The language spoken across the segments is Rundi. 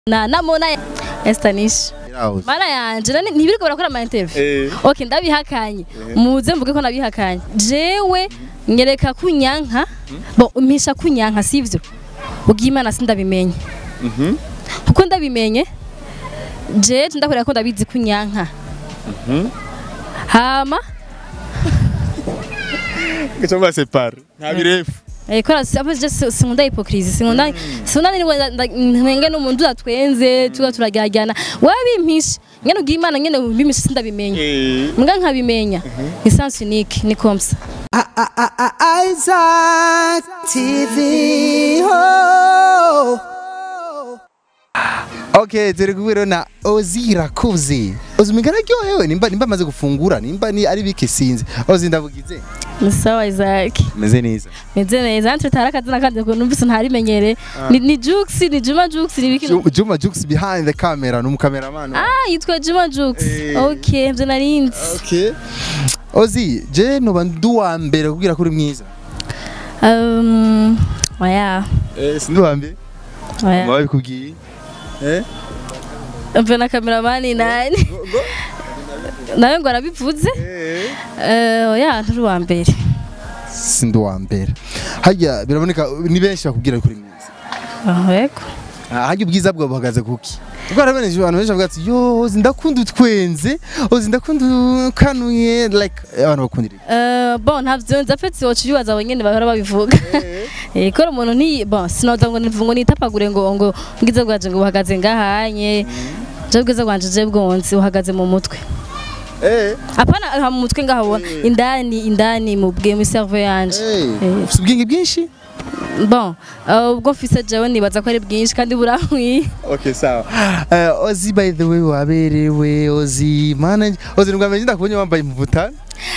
na namona Estanish Irahoze. mana yanje nani ntibiriko barakora ama interview Eh. okay ndabihakanye muze mvuge ko nabihakanye jewe nyereka kunyanka bo umpisha kunyanka sivyo ubwimana sindabimenye Mhm. kuko ndabimenye je ndakorera ko ndabizi kunyanka hama Gacha mbasepara. Nta birefu. Eh, kora apo je sinkunda hypocrisie sinkunda sinkunda ni mwenge n'umuntu atwenze tuba turajyajyana wabimpisha nyene ubwimana nyene ubimpisha sindabimenye Eh. mbwa nkabimenya ni sens unique ni comme ça Isaac TV. Oh. Okay, turi kubwira na Ozi Rakuzi. Ozi mingana ryohewe nimba nimba amaze gufungura nimba ni ari bike sinzi. Ozi ndavugize. ni sawa Isaac Meze neza. meze neza ntwe tara akazina kandi ko numvise ntarimenyere ni ni Jux ni Juma Jux ni biki Ju- Juma Jux behind the camera n'umukameraman. ah yitwa Juma Jux Eh. okay mvye narinzi Okay. Ozi, je noba nduwa mbere kubwira ko uri mwiza. um oya Eh, sinduwa mbere. oya Mwa bikubwiye. Eh? mvye na cameraman nani nawe ngo arabivuze Eh. eh oya nturi wa mbere Sinduwa mbere. Hajya biraboneka ni benshi bakubwira ko uri mwiza. ah yego Ah, Hajya ubwiza bwawe buhagaze kuki? Ubwo arabeneje abantu benshi bavuga ati yo Ozi ndakunda utwenze, Ozi ndakunda ukanuye like abantu bakundira. iki? Eh, bon ntavyo nza petse wocu bibaza abanyene bahora babivuga eh kora umuntu ni bon sinoza ngo nivuga ngo nitapagure ngo ngo ngize bwaje ngo buhagaze ngahanye je bwiza bwanje je bwonzi uhagaze mu mutwe Eh. apana ha mu mutwe ngahabona indani indani mu bwe mu cerveau yanje Eh. Ufite ubwenge bwinshi? bon eh, ubwo mfise jewe nibaza ko ari bwinshi kandi burankwiye Okay, sawa. Uh, Ozi by the way waberewe Ozi mana Ozi nubwo amenye ndakubonye wambaye imputa.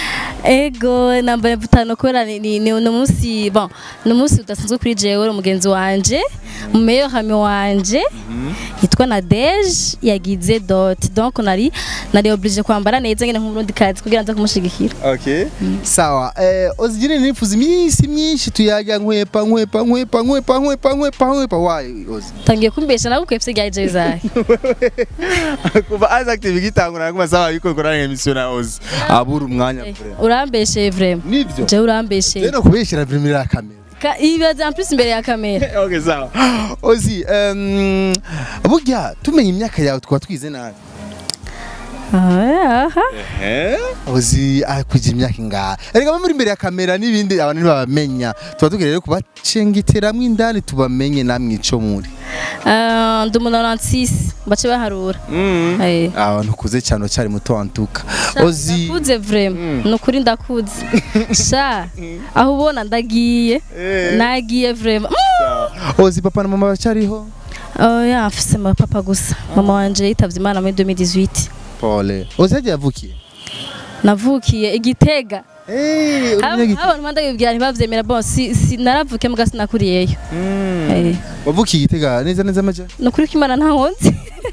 ego nambaye mvutano kubera ni ni ni umunsi bon ni umunsi udasanzwe kuri jewe umugenzi wanje mumeyo hame wanje yitwa Nadege yagize dot donc nari nari oblige kwambara neza ngene nk'umurundi kazi kugira nza kumushigikira Okay. Sawa. Eh Ozi jine nifuza iminsi myinshi tuyaga nkwepa nkwepa nkwepa nkwepa nkwepa nkwepa nkwepa why Ozi. tangiye kumbesha nawe kwefse rya jewe zahe Kuva Isaac TV gitangura kuma sawa yuko korana emission na Ozi. Abura umwanya vraiment. urambeshe vraiment Nivyo. jewe urambeshe Rero kubeshira vraiment ya kamera. Ka- ibaza en plus imbere ya kamera Okay, sawa. Ozi, um, burya tumenye imyaka yawe twaba twize nabi. aha Ozi akuje imyaka ingahe erega bamuri imbere ya kamera n'ibindi abantu ntibabamenya tuba tugira rero kubacengiteramwo indani tubamenye namwe ico muri Ah, ndi umuntu wa 96 bace baharura Eh. abantu kuze cyane cyari muto wantuka Ozi ndakuze vraiment ni ukuri ndakuze sha aho ubona ndagiye Eh. nagiye vraiment Ozi papa na mama bacariho oya mfise papa gusa mama wanje yitavye imana muri 2018 Pole Ozi yagiye avukiye navukiye igitega Eh, uri umunyagi- abantu mandabibwira ntibavyemera bon si, si naravukiye muga sinakuriyeyo Mm. Eh, wavukiye igitega neza neza amaja ni ukuri ko imana ntahonze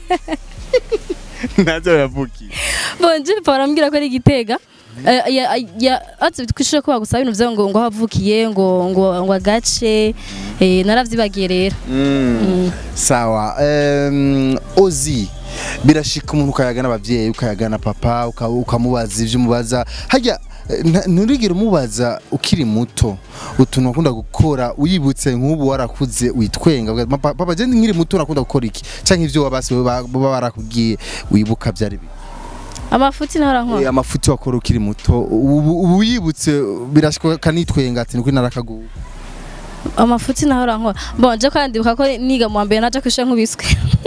ntazo yavukiye bon je papa arambwira ko ari igitega Eh, ya- ya- azi twishije ko bagusaba ibintu vyaho ngo ngo aho wavukiye ngo ngo ngo agace eh, naravyibagiye rero Mm. sawa um, ozi birashika umuntu ukayaga n'abavyeyi ukayaga na papa uka- ukamubaza ivyo umubaza harya eh, nta- nturigere umubaza ukiri muto utuntu wakunda gukora uyibutse nk'ubu warakuze witwenga uvuga, "Papa- papa je nkiri muto nakunda gukora iki canke ivyo wabasi baba barakubwiye wibuka vyari bi amafuti nahora nkora Eh, amafuti wakora ukiri muto ubu ubu uyibutse birashika kanitwenga ati nukuri narakaguwe amafuti nahora nkora bon je kandi ndibuka ko niga mu wa mbere naje kwishure nkubiswe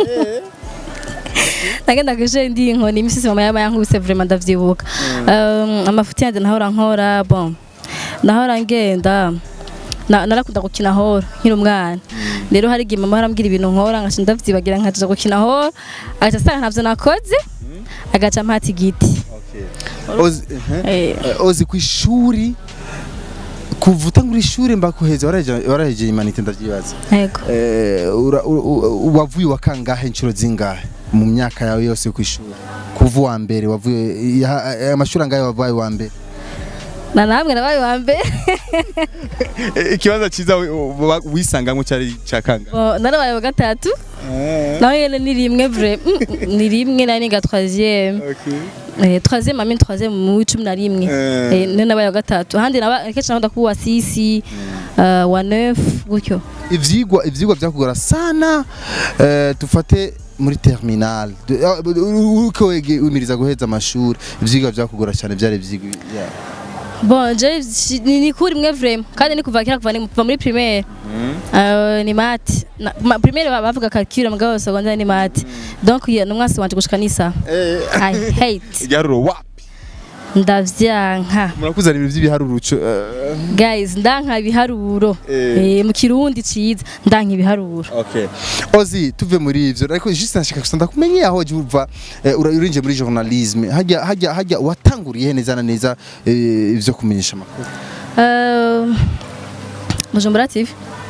nagenda kwishure ndi inkoni imisisi mama yaba yankubise vraiment ndavyibuka Um, amafuti yanje nahora nkora bon nahora ngenda na- narakunda gukina horo nkiri umwana rero hari igihe mama arambwira ibintu nkora nkaca ndavyibagira nkaja gukina horo agaca asanga ntavyo nakoze agaca ampata igiti Ozi, uh-huh. Eh, Eh, ozi ku ishuri kuva utangura ishuri mbakuheza waraheje waraheje imanite ndavyibaza yego Eh, ura- u- u- wavuye wa kangahe inshuro zingahe mu myaka yawe yose yo ku ishuri kuva uwa mbere wavuye ya- eh, amashuri angahe wabaye wa mbere na namwe nabaye wa mbere ikibazo cyiza wisangamwe cyari cya kangahe Bo, narabaye wa gatatu nawe nyene ni rimwe vre mm, mm, ni rimwe nari niga troisième Eh, troisième amine troisième mu w'icumi na rimwe Eh. Eh, niyo nabaye wa gatatu ahandi naba kenshi nakunda kuba wa sisi eh, wa neuf gutyo ivyigwa ivyigwa byakugora sana eh, tufate muri terminal Du- ah, u- uko wege wimiriza guheza amashuri ivyigwa byakugora cyane byari ivyigwa yeah. bon je si- ni ni kuri rimwe vraiment kandi ni kuva kera kuva ni kuva muri primaire Eh, ni mate Na- ma- primaire ba- bavuga calcul mugabo secondaire ni mate donc ye numwasi wanje gushika nisa i hate igiharuro wapi ndavyanka murakuzana ibintu by'ibiharuro uco eh, guys ndanka ibiharuro Eh. Eh, mu kirundi ciza ndanka ibiharuro Okay. Ozi tuve muri ivyo ariko juste nashaka gusa ndakumenye aho je uva eh, ura- urinje muri journalisme hajya hajya hajya watanguriye neza na neza eh, ivyo kumenyesha amakuru Euh, Bujumbura TV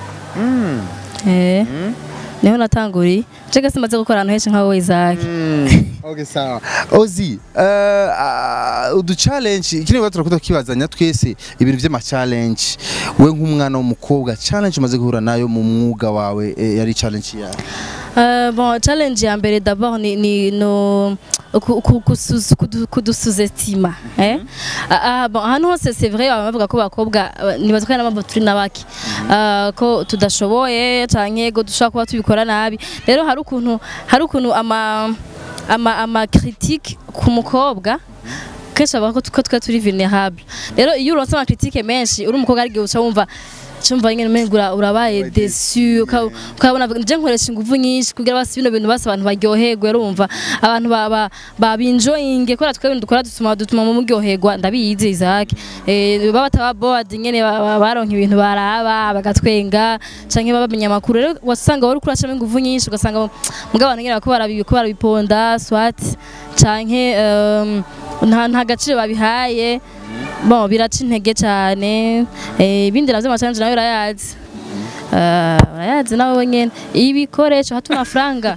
eh niho natanguriye cega simaze gukora ahantu henshi nka wowe Isaac Okay sawa Ozi eh, ah, udu challenge kine watu turakuta kibazanya twese ibintu vy'ama challenge we nk'umwana w'umukobwa challenge umaze guhura nayo mu mwuga wawe eh, yari challenge yawe Euh, bon challenge ya mbere d'abord ni, ni no ku- ku- kusu- kudu- kudusuzestima eh Ah, ah, bon ahantu hose c'est vrai baba bavuga ko bakobwa eh, nibaza ko ari n'abambo turi nabaki Ah, ko tudashoboye canke ko dushobora kuba tubikora nabi rero hari ukuntu hari ukuntu ama ama ama critique ku mukobwa kenshi bavuga ko ko twe turi vulnerable rero iyo uronse ama critique menshi uri umukobwa ari gihe uca wumva cyumva nyine umengo ura- urabaye desu uka- ukabona nje nkoresha ingufu nyinshi kugira basi bino bintu basi abantu baryoherwe urumva abantu ba- ba- babinjoyinge kubera twebwe dukora dutuma dutuma mu muryoherwa ndabizi Isaac eh baba bataba bored nyene ba- ba- baronka ibintu baraba bagatwenga canke babamenya amakuru rero wasanga wari kuracamo ingufu nyinshi ugasanga mugabo abantu nyene bako barabi- ko barabiponda swat canke um, nta nta gaciro babihaye bon biraca intege cyane eh, ibindi navyo amacanje nawe urayazi Ah, urayazi nawe nyene ibikoresho hatuna franga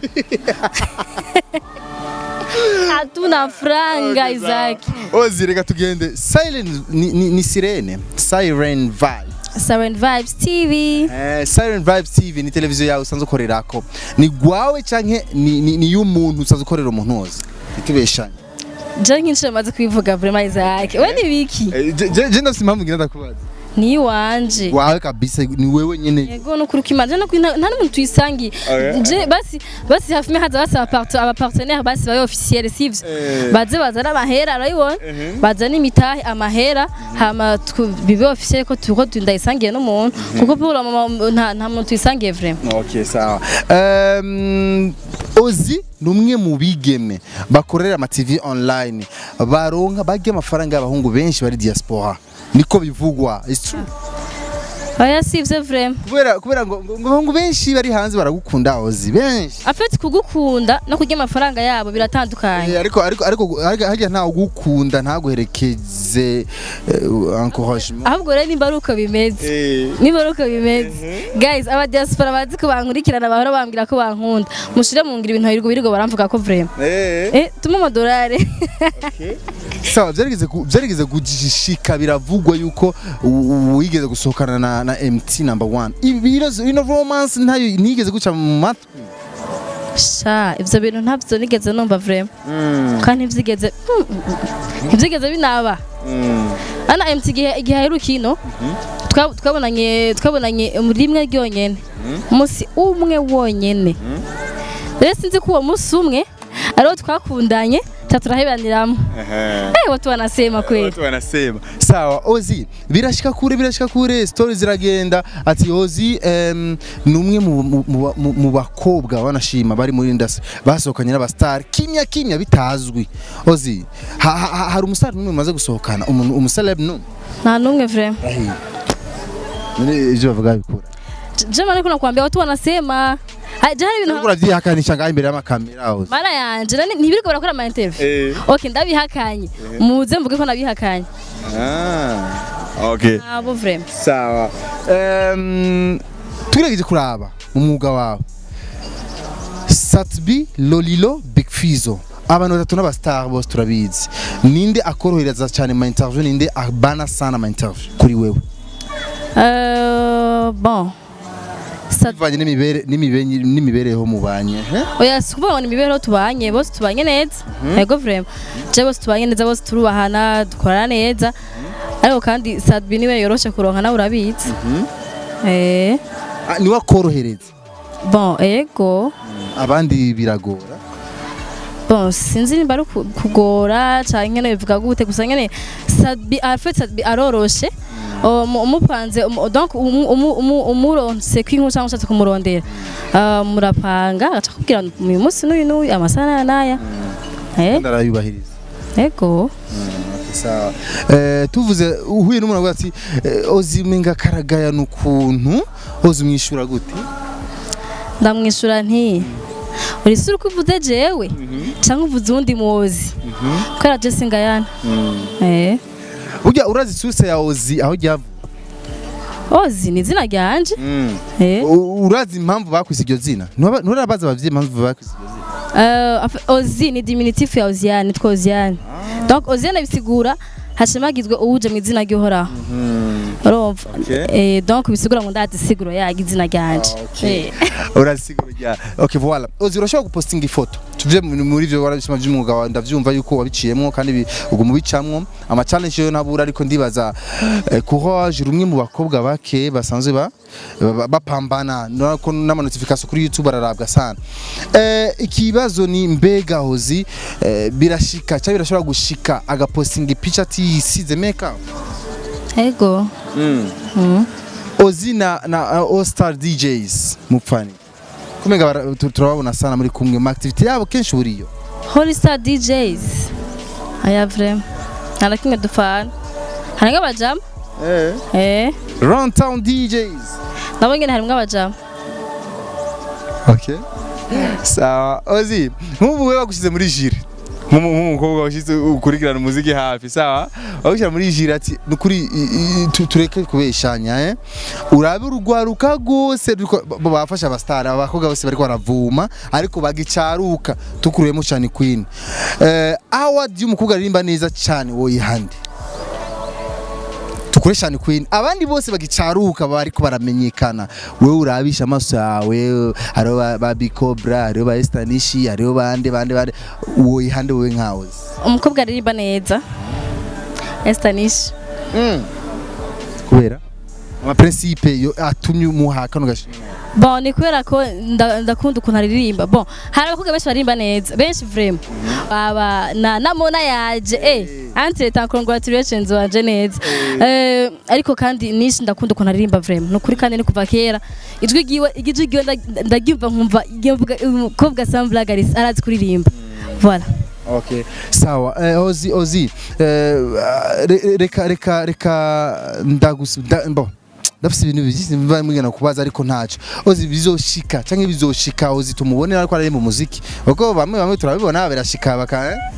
hatuna franga Isaac Ozi reka tugende silent ni, ni, ni sirene siren vibe Siren Vibes TV Eh, Siren Vibes TV ni televiziyo yawe usanzwe ukorerako ni gwawe canke ni, ni, ni y'umuntu usanzwe ukorera umuntu wose itubeshanye je nk'inshuro maze kubivuga vraiment Isaac we ni biki Eh, je- je je ndafise impamvu ngira ndakubaza ni iwanje wawe kabisa ni wewe nyene yego no kuri kimanje no kuri nta nta n'umuntu tuyisangiye Okay. je basi basi hafi me haza basi abapartu- abapartenaire basi bayo officiel sivyo Eh. baze bazana amahera urayibona bazana imitahe amahera hama twu- bibe officiel ko tuko ndayisangiye n'umuntu kuko pour le moment nta nta muntu tuyisangiye vraiment Okay, sawa. Um, Ozi ni umwe mu bigeme bakorera ama TV online baronka bagiye amafaranga y'abahungu benshi bari diaspora niko bivugwa It's true. oya sivyo vraiment kubera kubera ngo ngo- ngo abahungu benshi bari hanze baragukunda Ozi benshi en fait kugukunda no kurya amafaranga yabo biratandukanye Eh, ariko ariko ariko harya harya nta ugukunda ntaguherekeze eh, encouragement ahubwo rero nimba ari uko bimeze Eh, niba ari uko bimeze guys aba diaspora bazi ko bankurikirana bahora bambwira ko bankunda mushire mu ngiro ibintu birirwa birigo baramvuga ko vraiment eh. eh tuma amadolari sawa byarigeze ku- byarigeze kugishika biravugwa yuko u- u- wigeze gusohokana na, na MT number one ibibazo ino romance ntayo nigeze guca mu matwi sha ivyo bintu ntavyo nigeze numva vraiment kandi ntivyigeze mm, mm, mm. ntivyigeze binaba ana MT igihe igihe aheruka ino twa- twabonanye twabonanye muri rimwe ryonyene umunsi umwe wonyene rero sinzi ko uwo munsi umwe ariwo twakundanye ca turahebaniramo eh watu wanasema kweli watu wanasema sawa ozi birashika kure birashika kure story ziragenda ati ozi um, ni umwe mu, mu, mu, mu, mu bakobwa banashima bari muri industry basohokanye n'abastar kimya kimya bitazwi ozi ha, ha, ha, hari umustar n'umwe mumaze gusohokana umuntu umuceleb no nta n'umwe vraiment Ahi. None ivyo bavuga bikura jema ariko nakwambia watu wanasema Ha- je hari ibintu Uriko uravyihakanisha ngaho imbere y'amakamera ozi mara yanje nani- ntibiriko barakora ama interview okay ndabihakanye muze mvuge ko nabihakanye Ah, okay. abo vraiment sawa um, tugerageje kuraba mu mwuga wawe satbi lolilo big fizo abantu batatu n'abastar bose turabizi ninde akorohereza cyane ma interview ninde abana sana ma interview kuri wewe Euh, bon Sad- bivanye n'imibere n'imibere- n'imibereho mubanye eh? oya si ukuvuga ngo ni imibereho tubanye bose tubanye neza yego vrema je bose tubanye neza bose turubahana dukorana neza ariko kandi sadbi niwe yoroshe kuronka nawe urabizi eh Ah, niwe akorohereza bon ego abandi biragora bon sinzi nimba ari uku- kugora canke nyene bivuga gute gusa nyene sadbi afite sadbi aroroshe Umu- umupanze umu- donc umu- umu- umu- umuronse kw'inkuru cyangwa ushatse kumurondera Ah, murapanga agaca kubwira uyu munsi n'uyu n'uyu amasaha n'aya n'aya Eh, ndarayubahiriza ego sawa eh, tuvuze uhuye n'umuntu avuga ati eh, ozi menga karagaya n'ukuntu ozi umwishura gute ndamwishura nti uri sura uko uvuze jewe cyangwa uvuze uwundi muzi kubera je singayana eh burya urazi source ya ozi aho ryavuye ozi ni izina ryanje eh U- urazi impamvu bakwise iryo zina Ntuba- nturabaza abavyeyi impamvu bakwise iryo zina Euh, en fait, ozi ni diminutif ya oziane nitwa oziane donc oziane bisigura hashimagizwe uwuje mu izina ry'uhoraho urumva Okay. Eh, donc bisigura ngo ndazi siguro yaga izina ryanje Ah, okay. Eh. urasigura rya okay voilà ozi urashobora gupostinga ifoto tuvuye mu- muri ivyo warabishima vy'umwuga wawe ndavyumva yuko wabiciyemwo kandi bi- uguma ubicamwo ama challenge yo nabura ariko ndibaza eh, courage rumwe mu bakobwa bake basanzwe ba ba- bapambana nako n'ama notification kuri YouTube ararabwa sana eh ikibazo ni mbega hozi eh, birashika cyangwa birashobora gushika agapostinga ipicha tisize makeup ego Ozi na, na uh, All Star DJs mupfani kumenga bara- tu- turababona sana muri kumwe mu activity yabo kenshi buriyo holy star djs aya vrema nta na kimwe dupfana harimwo abajama eh Round Town DJs nabo nyene harimwo abajama okay sawa Ozi nk'ubu wewe bagushize muri jire nk'umu- nk'umukobwa washize ukurikirana umuziki hafi sawa bagushyira muri jire ati nukuri i- i- tu- tureke kubeshanya eh urabe urugwaruka rwose ruriko- ba- bafasha abastara abakobwa bose bariko baravuma ariko bagicaruka tukuruyemo cyane queen eh award y'umukobwa aririmba neza cyane woyihande tukure cyane queen abandi bose bagicaruka bariko baramenyekana wewe urabisha amaso yawe hariho ba- ba bicobra hariho ba estanishi hariho bande bande bande woyihande wowe nkawe umukobwa aririmba neza estanish kubera ama principe yo atumye umuha kano gashimwe bon ni kubera ko nda- ndakunda ukuntu aririmba bon hari abakobwa benshi baririmba neza benshi vrema aba na namona yaje eh entre temps congratulations wanje neza eh ariko kandi nishi ndakunda ukuntu aririmba vrema nukuri kandi ni kuva kera ijwi giwe ijwi giwe nda- ndagyumva nkumva nkumva umukobwa Samblagaris arazi kuririmba voilà Okay. Sawa. Eh, Ozi Ozi. Eh, re- reka reka reka ndagusu nda, bon. Ndafise ibintu byinshi mva mwigana kubaza ariko ntaco. Ozi bizoshika canke bizoshika Ozi tumubonera ariko ari mu muziki. Kuko bamwe bamwe turabibona birashika baka eh?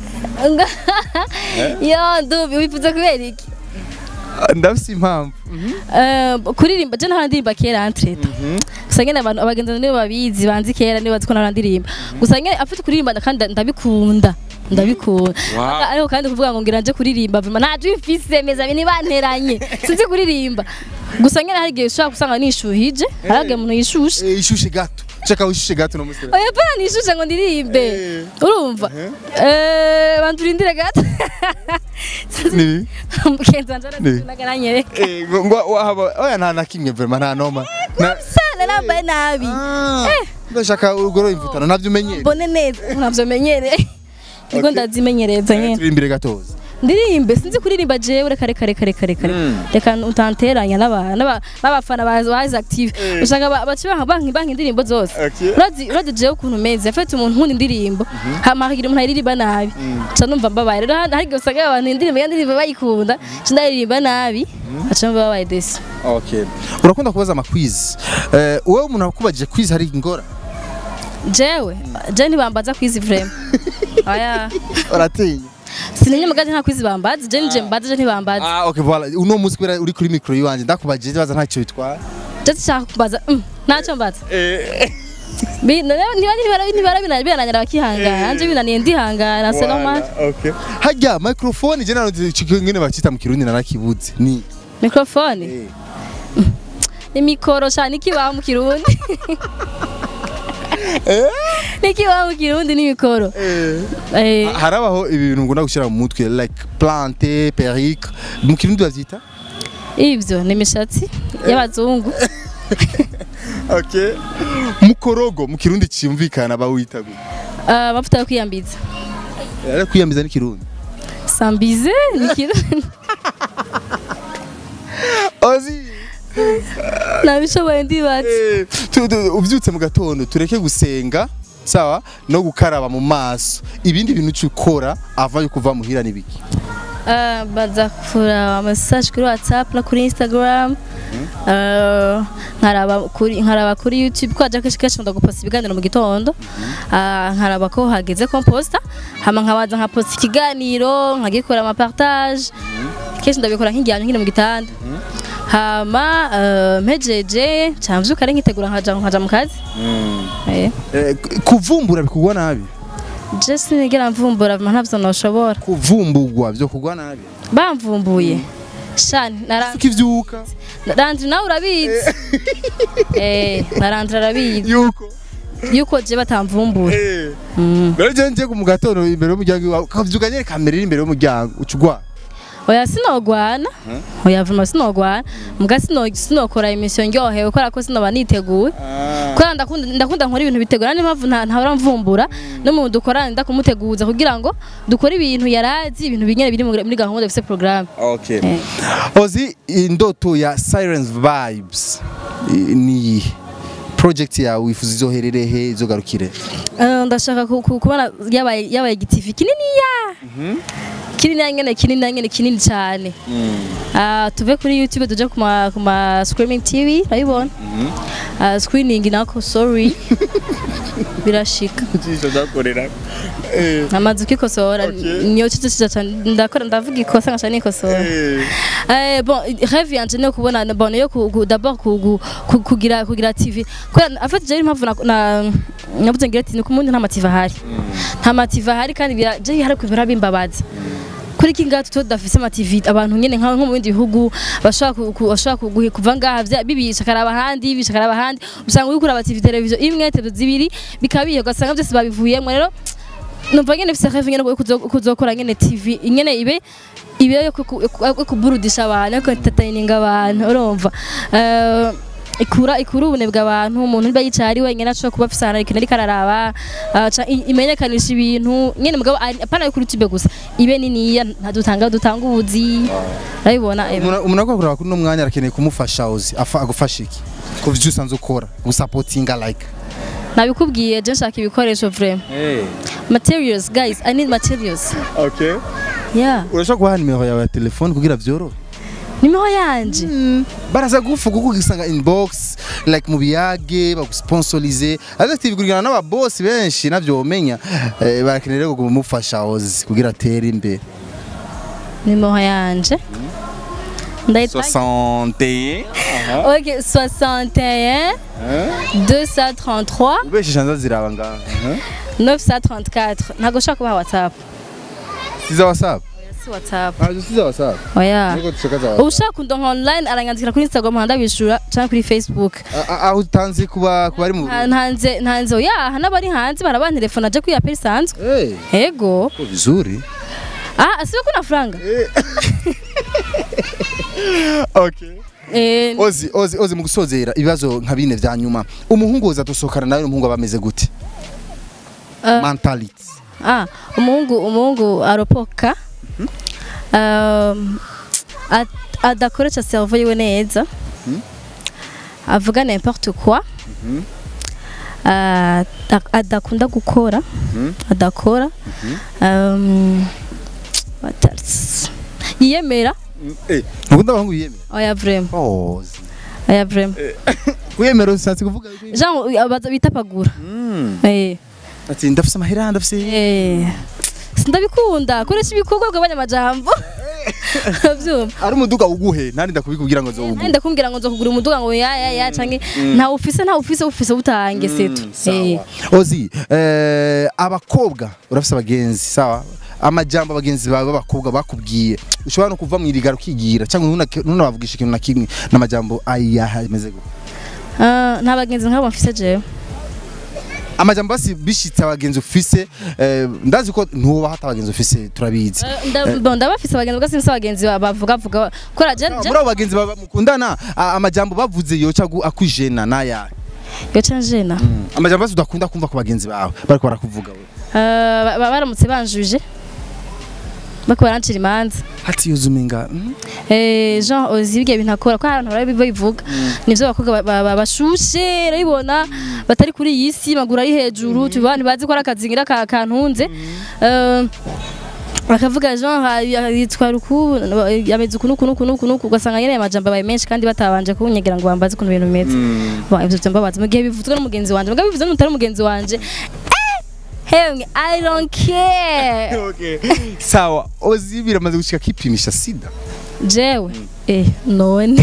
yo ndubi wifuza kubera iki Ndafise impamvu. Eh, kuririmba je nta ndirimba kera entreta gusa nyene abantu abagenzi nibo babizi banzi kera nibo bazi ko nta ndirimba gusa nyene afite kuririmba kandi ndabikunda ndabikunda Wow. ariko kandi kuvuga ngo ngira nje kuririmba vuma nta jwi mfise meza bini banteranye sinzi kuririmba gusa nyene hari igihe ushobora gusanga nishuhije hari igihe umuntu yishushe Eh, ishushe gato. Chaka ushushe gato no musira. oya pana nishushe ngo ndirimbe Eh. urumva eh bantu urindire gato Nibi. mugenzi wanje Ni. aragaranyereka Eh, ngo ngo wahaba oya nta na kimwe vraiment nta noma. Na sana nambaye nabi Ah. Ndashaka urugoro imvutano navyo umenyere. mbone neza ntabyo menyereye niko Okay. ndazimenyereza nyine Turimbire gatoza. ndirimbe sinzi kuririmba jewe reka reka reka reka reka Mm. reka utanteranya n'aba- n'aba- n'abafana ba Wise Active usanga ba- baca banka banki banki indirimbo zose Okay. urazi urazi jewe ukuntu meze yafite umuntu nkunda indirimbo hama hakagira umuntu ayiririmba nabi ca numva mbabaye rero hari igihe usanga abantu indirimbo ya ndirimbo bayikunda ca ndayiririmba nabi aca numva babaye desi Okay. Urakunda kubaza amakwizi. Eh, wowe umuntu akubajije quiz hari ingora. jewe jewe ntibambaza kwizi vrema aya Uratinya. sinenye mugaje nta kwizi bambaza je nije mbaza je ntibambaza Ah, okay, voilà. Uno munsi kubera uri kuri micro yiwanje ndakubajije baza ntacyo bitwara. je nshaka kubaza mm, ntacyo mbaza Eh. Bi- none niba nibara nibara bina- binanira bakihangana anje binaniye ndihangana c'est normal Okay. Hajya microphone je naro ngene bacita mu kirundi narakibuze. Ni. microphone ni mikoro sha nikibaho mu kirundi nikibaho mu kirundi ni mikoro Eh, harabaho ibintu ngunda gushyira mu mutwe like plante perike mu kirundi bavyita ivyo ni imishatsi y'abazungu okay mukorogo mu kirundi cyumvikana bawita gute Ah, amavuta yo kwiyambiza ari kwiyambiza n'ikirundi sambize ni kirundi ozi nabishoboye ndibatse Eh, tu- tu- uvyutse mu gatondo tureke gusenga sawa no gukaraba mu maso ibindi bintu cyukora ava yo kuva muhira nibiki Ah, baza kuraba amasaje kuri whatsapp no kuri instagram Ah, nkaraba kuri nkaraba kuri youtube ko aja kenshi kenshi nkunda guposta ibiganiro mu gitondo Ah, nkaraba ko hageze ko mposta hama nkabanza nkaposta ikiganiro nkagikora amapartage kenshi ndabikora nk'igihano nkiri mu gitanda hama ah, mpejeje camvyuka ari nkitegura nkaja nkaja mu kazi Eh. Eh, kuvumbura bikugwa nabi je sinigera mvumbura vuma ntavyo noshobora kuvumbugwa byo kugwa nabi bamvumbuye shani nara ukivyuka Randri nawe urabizi eh Randri arabizi yuko yuko je batamvumbura eh Mm. rero je nje mu gatondo imbere y'umuryango wawe ukavyuka nyene kamera iri imbere y'umuryango ucugwa oya sinogwana oya vuma sinogwana mbwa sino sinokora imission ndyohewe kubera ko sinoba niteguye kubera ndakunda ndakunda nkora ibintu bitegura niyo mpamvu nta- ntahora mvumbura n'umuntu dukorana nda kumuteguza kugira ngo dukore ibintu yarazi ibintu binyene biri muri muri gahunda dufise programme okay Eh. ozi indoto ya Sirens Vibes i- ni iyihe project yawe wifuza izoherere he izogarukire Eh, ndashaka ku- ku- kubona yabaye yabaye igitivi kininiya kinini nyene kinini nyene kinini cyane Ah, tuve kuri youtube tuje ku ma ku ma screaming tv urabibona Ah, screening nako sorry birashika ijisho ryakorera eh amazu kikosora Okay. niyo cicicira cyane ndakora ndavuga ikosa nkaca nikosora Eh, bon rêve yanje no kubona bon yo ku- ku- d'abord ku- ku- ku- kugira kugira TV kubera afite je impamvu na- na nabuze ngira ati nuko umuntu nta mativa ahari nta mativa ahari kandi bira je hari kubira bimbabaza kuri iki ngaha tuto dafise amativi abantu nyene nka nko mu bindi bihugu bashobora ku- ku- bashobora kuguhi- kuva ngaha vya- bibisha karaba handi bibisha karaba handi usanga uriko uraba TV televiziyo imwe televiziyo zibiri bikaba bihe ugasanga byose babivuyemo rero numva nyene mfise rêve nyene yo kuzo- kuzokora nyene TV nyene ibe ibe yo ku- ku- yo kuburudisha abantu yo entertaining abantu urumva Eh, ikura ikura ubunebwe abantu umuntu niba yicaye ari wenyine ashobora kuba afise ahantu ikintu ariko araraba ah, ca- i- imenyekanisha ibintu nyene mugabo ari- apana yo kuri YouTube gusa ibe niniya ntadutanga dutanga ubuzi urabibona eh. umuntu umuntu akora kuri no mwanya arakeneye kumufasha ozi afa agufasha iki ku byo usanzwe ukora gusapotinga like nabikubwiye je nshaka ibikoresho vraiment eh materials guys i need materials okay yeah urashaka kubaha nimero yawe ya telefone kugira vyorohe nimero yanje baraza gufu kuko ugisanga inbox like mu biyage bagusponsorize ariko bigurigana n'ababosi benshi navyo womenya eh, barakenera rero kumufasha ozi kugira atere imbere nimero yanje ndayitanga 61 Ok, 61 233 ubeshisha nza ziraba ngaha 934 ntabwo ushaka kubaha whatsapp siza whatsapp si whatsapp ah siza whatsapp oya niko dushaka za whatsapp ushaka kundonka online aranyandikira kuri instagram ndabishura cyangwa kuri facebook Ah, ah, aho utanzi kuba kuba ari mu Nta- ntanze ntanze oya n'abari hanze barabantelefona aje kuri apel isanzwe eh yego ko vizuri ah asibe kuna franga okay eh ozi ozi ozi mu gusozera ibibazo nka bine vya nyuma umuhungu woza dusohokana nawe n'umuhungu aba ameze gute Ah. mentality ah umuhungu umuhungu aropoka um, at- adakoresha cerveau yiwe neza avuga n'importe quoi Ah, ada- adakunda gukora adakora um, what else? yiyemera eh nukunda abahungu yiyemera oya vraiment ozi oya vraiment kwiyemera ushatse kuvuga yuko- genre abaza bitapagura Mm. eh ati ndafise amahera ndafise Eh, sindabikunda koresha ibikorwa bw'abanyamajambo urabyumva ari umuduga uguhe ntari ndakubikubwira ngo nzowuguhe nandi ndakumbwira ngo nzokugura umuduga ngo ya ya ya canke nta ufise nta ufise ufise utange setu Eh. ozi eh, abakobwa urafise abagenzi sawa amajambo abagenzi bawe b'abakobwa bakubwiye ushobora no kuva mu irigara ukigira cyangwa ntuna- ntunabavugisha ikintu na kimwe n'amajambo ayaha ameze gute Ah, nta bagenzi nk'abo mfise jewe amajambo basi bishitse abagenzi ufise eh, ndazi ko ntuba hata abagenzi ufise turabizi Eh, nda- bon, ndabafise abagenzi ubwo sinzi abagenzi ba- bavuga vuga kora je muri abo bagenzi baba mukundana a- amajambo bavuze yoca agu- akujena n'ayahe yo canjena amajambo basi udakunda kumva ku bagenzi bawe bariko barakuvuga we Ah, ba- ba- baramutse banjuje bako barancira imanza hati yuzuminga mm? Eh, Jean ozi ibyo bintu akora ko hari abantu babivuga nivyo abakobwa ba- ba- ba- bashushe urabibona batari kuri iyi si maguru ari hejuru tubana bazi ko ari akazingira ka kantunze Eh, bakavuga Jean ha- yitwa ruku yameze uku nuku nuku nuku nuku ugasanga nyene amajambo abaye menshi kandi batabanje kunyegera ngo bambaze ukuntu ibintu bimeze Bon, ivyo vyambabaza mu gihe bivuzwe n'umugenzi wanje mugabo bivuzwe n'utari umugenzi wanje eh, hemwe I don't care okay. sawa ozi biramaze gushika kipimisha sida jewe eh none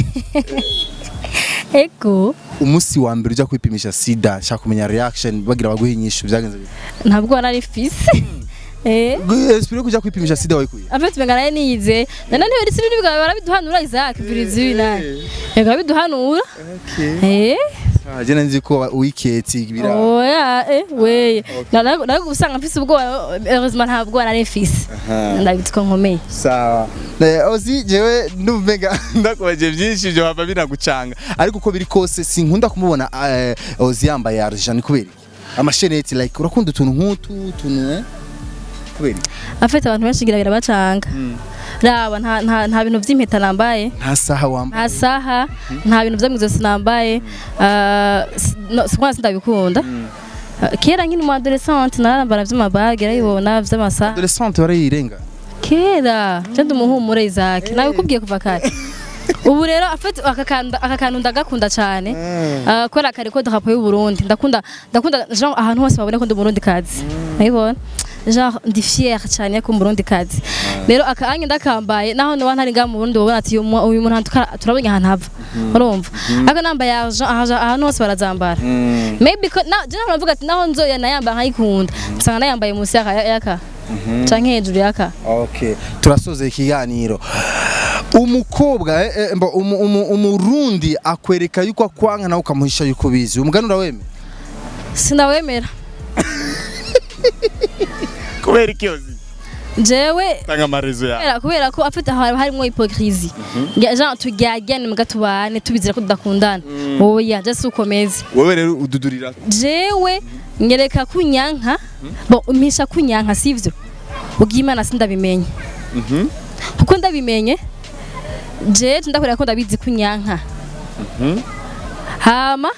ego umunsi wa mbere ujya kwipimisha sida nshaka kumenya reaction bagira baguhe inyishu byagenze bite ntabwo nari fise eh espire kujya kwipimisha sida wayikuye afite mengana niyize nana niyo risi n'ibintu bwawe barabiduhanura Isaac birizi binani yego biduhanura eh Ah, je nzi ko wiketi bira oya eh weye narago usanga mfise ubwoba heureusement nta bwoba nari mfise ndabitse ko nkomeye sawa Eh, ozi jewe ndumvega ndakubaje byinshi byo hava binagucanga ariko uko biri kose sinkunda kumubona eh, ozi yambaye argent ni kubera iki? amasheneti like urakunda utuntu nk'utu utuntu eh kubera iki? afite abantu benshi ngira birabacanga raba nta nta nta bintu by'impeta nambaye nta saha wambaye nta saha nta bintu byo mu izosi nambaye ah, s- no, si kwasi ndabikunda Ah, kera nkiri mu adolescente narambara vy'amabage arayibona vy'amasaha adolescente barayirenga kera cyandi umuhumure Isaac nawe kubwiye kuva kare ubu rero afite aka kantu aka kantu ndagakunda cyane Ah, kubera kare ko drapo y'u Burundi ndakunda ndakunda genre ahantu hose babone ko ndi Burundi kazi urabibona genre ndi fier cyane ko Burundi kazi rero aka anye ndakambaye naho no ntari nga mu Burundi babona ati uyu mu- uyu muntu tuka- turabonye ahantu hava urumva ariko nambaye argent ahaja- ahantu hose barazambara maybe ko na je navuga ati naho nzoya nayamba nkayikunda nsanga nayambaye munsi yaka yaka canke hejuru yaka Okay. Turasoza ikiganiro. Umukobwa eh, eh, mba, umu, umu, umurundi akwereka yuko akwanga nawe ukamuhisha yuko bizi. Umuganura weme? sinawemera Kubera ikiyozi. jewe Tanga amarezo ya. kubera kubera ko afite ahantu harimo hypocrisie Ya- genre turyagane muga tubane tubizira ko tudakundana oya je si ukomeze Wewe rero ududurira. jewe nyereka kunyanka bo umpisha kunyanka sivyo ubwimana sindabimenye kuko ndabimenye je ndakorera ko ndabizi kunyanka hama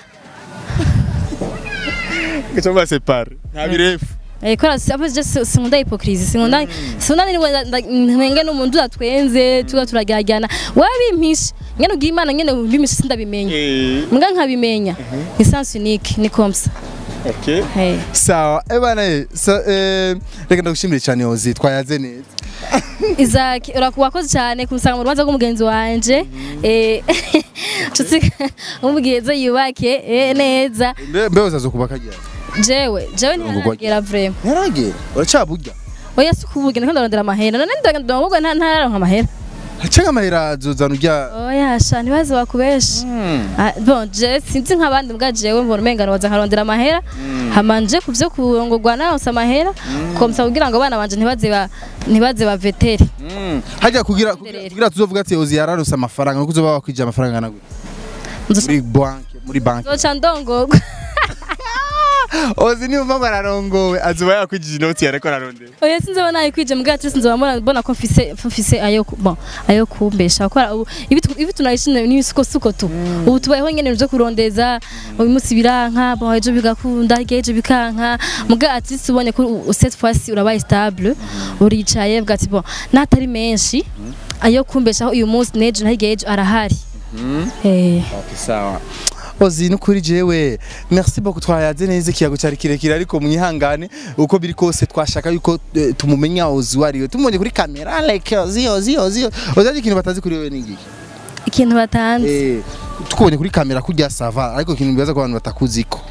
Kicho ba separe. Nta birefu. Eh, kora si apo je si- sinkunda hypocrisie sinkunda sinkunda ni mwenge n'umuntu udatwenze tuba turageragana wabimpisha nyene ugira imana nyene ubimpisha sindabimenya Eh. mbwa nkabimenya ni sens unique ni comme ça Okay. hey. Sawa. Eh bana eh, so, eh reka ndagushimire cyane Ozi twayaze neza. Isaac urakuwakoze cyane kumusanga mu rubanza rw'umugenzi wanje eh nshuti umugenzi yubake eh, neza Mbe mbe uzazokubaka ryari? jewe jewe Ngo ntiharagera vrema Yaragera. Uracaburya. oya si kuvuga ndiko ndarondera amahera none ndagomba nta ntararonka amahera Hacenga amahera azozana urya. oya sha ntibaze bakubesha Ah, bon je sinzi nk'abandi mbwa jewe mbona umengano waza nkarondera amahera hamanje ku vyo kurongorwa naronse amahera komsa kugira ngo abana banje ntibaze ba ntibaze ba vetere Mm. Hajya kugira kugira, kugira tuzovuga ati Ozi yararose amafaranga nuko uzoba wakwije amafaranga angana gute? muri banki muri banki nzoca ndongorwa Ozi niyo mpamvu ararongowe azuba yakwigije inoti yareko ararondera oya sinzoba nayikwije mbwa ati sinzoba mbona mbona ko mfise mfise ayo ku- bon ayo kumbesha kwa ubu ibi tu- ibi tunayishine ni suko suko tu ubu tubayeho nyene byo kurondeza uyu munsi biranka bon ejo bigakunda ejo bikanka mbwa ati tubonye ko u- cette fois urabaye stable uricaye bwa ati bon natari menshi ayo kumbeshaho uyu munsi nejo nahigeje arahari eh Okay, sawa ozi nukuri jewe merci beaucoup twayaze neza ikiyago cyari kirekire ariko mwihangane uko biri kose twashaka yuko eh, tumumenya ozi wariwe tumonye kuri kamera like ozi ozi ozi ozi ikintu batazi kuri wewe ningiki ikintu batanze eh tukubonye kuri kamera kurya sava ariko ikintu bibaza ko abantu batakuziko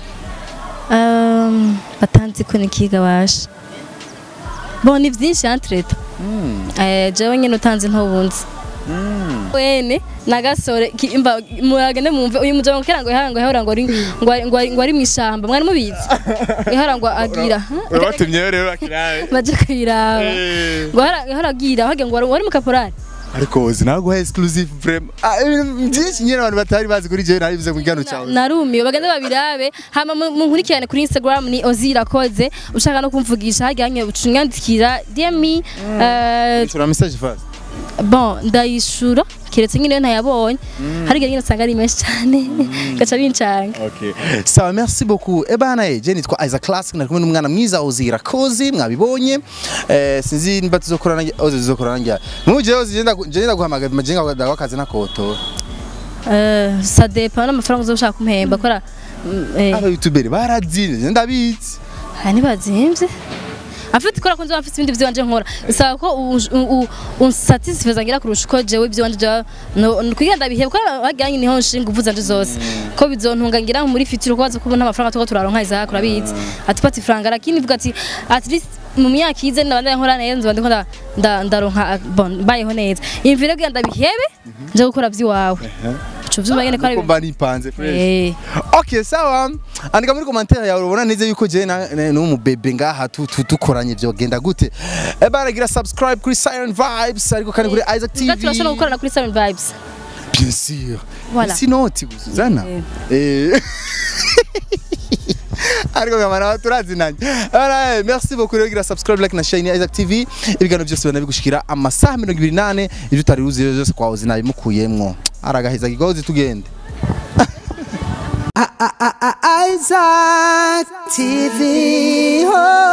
Um, batanze ko nikiga basha bon ni byinshi entreta eh jewe nyine utanze ntubunzi wene nagasore ki- imba muragende mumve uyu mujama kera ngo ihara ngo ihora ngo ari ngo ari- ngo ari- ngo ari mwishamba mwari mubizi ihara ngo agira urabatumye rero akirabe baje kwiraba ngo ihara ihara agira hage ngo wari- wari mu kaporari ariko ozi naguha exclusive vraiment Ah, ibintu byinshi nyine abantu batari bazi kuri jewe naribize mu gano cyawe narumiwe bagende babirabe hama mu- munkurikirane kuri Instagram ni Ozira Koze ushaka no kumvugisha hage hanye ucunyandikira DM me eh, Shura message fast bon ndayishura keretse nyine iyo ntayabonye hari igihe nyine usanga ari menshi cyane gaca bincanga Okay. Sawa, merci beaucoup. Eh bana eh, je nitwa Isaac Classic nari kumwe n'umwana mwiza Ozira Kozi mwabibonye. Eh sinzi nimba tuzokorana oze tuzokorana njya. Muje oze je ndagu- je ndaguhamagaza majenga kwa kazi na koto. Eh, ça dépend n'amafaranga uzoshaka kumpemba kora Aba YouTuber barazine je ndabizi. aha ntibazimvye afite ikora ko nzoba mfite ibindi vyanje nkora bisaba ko unsatisfeza ngira kurusha uko jewe ivyanje ja kugira ndabiheba ko bagiranye niho nshinga uvu zanje zose ko bizontunga ngira muri fitiro ko baza kubona amafaranga tuko turaronka izaka urabizi atupata ifaranga lakini vuga ati at least mu myaka ize ndabanda nkora neza nzoba ndiko nda- nda- ndaronka bon bayeho neza imvire kugira ndabihebe nje gukora vy'iwawe ico vyuma nyene ko ari Kumba nipanze fresh. eh Okay, sawa. Andika muri commentaire yawe urabona neza yuko je na no bebe ngaha tu- tu- dukoranye byo genda gute. Eh bana gira subscribe kuri Siren Vibes ariko kandi kuri Isaac TV. Nga turashobora gukorana kuri Seven Vibes Bien sûr. Voilà. Sinon Suzana. Eh. ariko kamara turazinanye Alright, merci beaucoup rero gira subscribe like na share ni Isaac TV ibiganiro byose banabigushikira amasaha 28 ibyo utari uzi byose kwa uzi nabimukuyemwo aragaheza kigozi tugende Isaac TV. Oh.